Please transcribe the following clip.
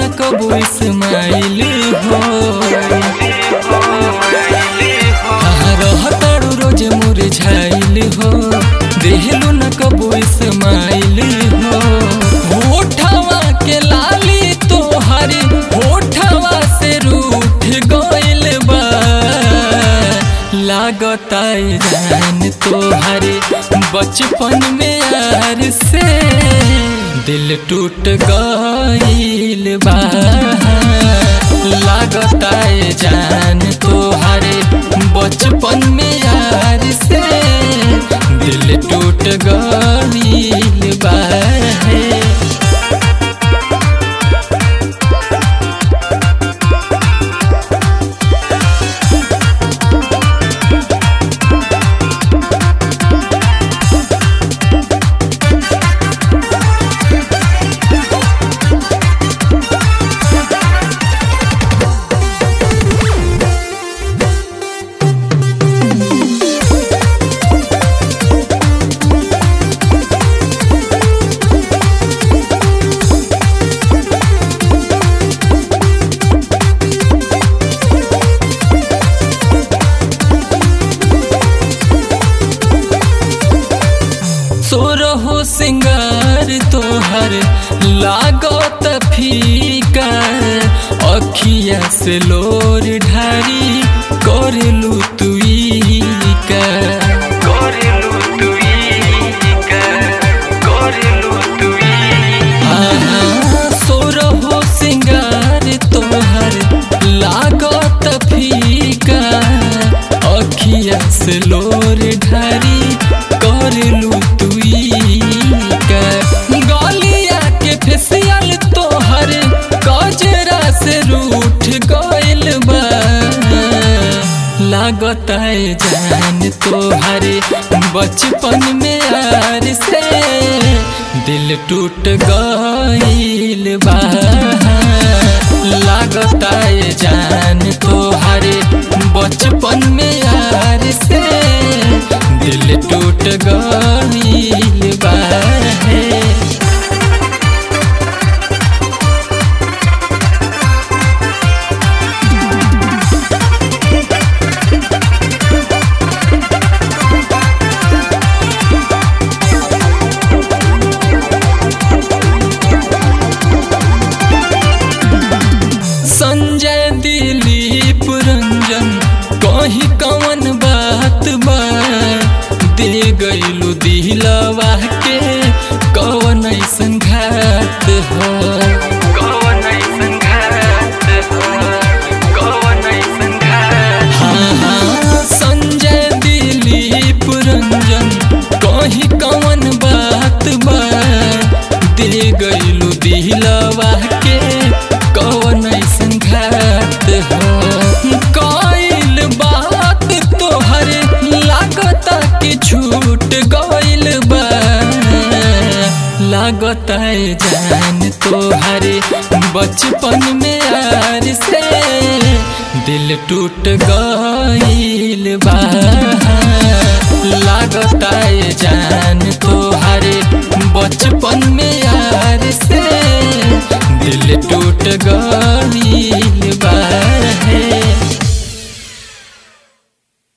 न कबू इस्माइल हो कहाँ रहतारू रोज मुरझाइल हो देहलू न कबू इस्माइल हो होठवा के लाली तोहरी होठवा से रूठ गइल बा लागता जान तोहरे बचपन में यार से दिल टूट गइल बा लागता जान तोहरे बचपन में यार से दिल टूट गइल बा सोरहो सिंगार तोहर लागत फीका अखिया से लोर ढारी करलू तुई का करलू तुई का करलू सोरहो सिंगार तोहर लागत फीका अखिया से लोर ढारी करलू तुई का गलिया के फेसियल तोहर गजरा से रूठ गइल बा लागत है जान तोहरे बचपन में यार से दिल टूट गइल बा लागत है जान तोहरे बचपन में यार से दिल टूट गइल बा संजय दिलीप रंजन कहीं कवन बात बा दे गइलू दिलवा के कवन ऐसन घात हो कवन ऐसन घात हो कवन ऐसन घात हाँ हाँ संजय दिलीप रंजन कहीं कवन बात बा दे गइलू दिलवा के कवन ऐसन घात हो कइल बात तोहर लागता कि छूट गइल बा लागता जान तोहरे बचपन में यार से दिल टूट गइल बा लागता जान तोहरे बचपन में यार से दिल टूट गई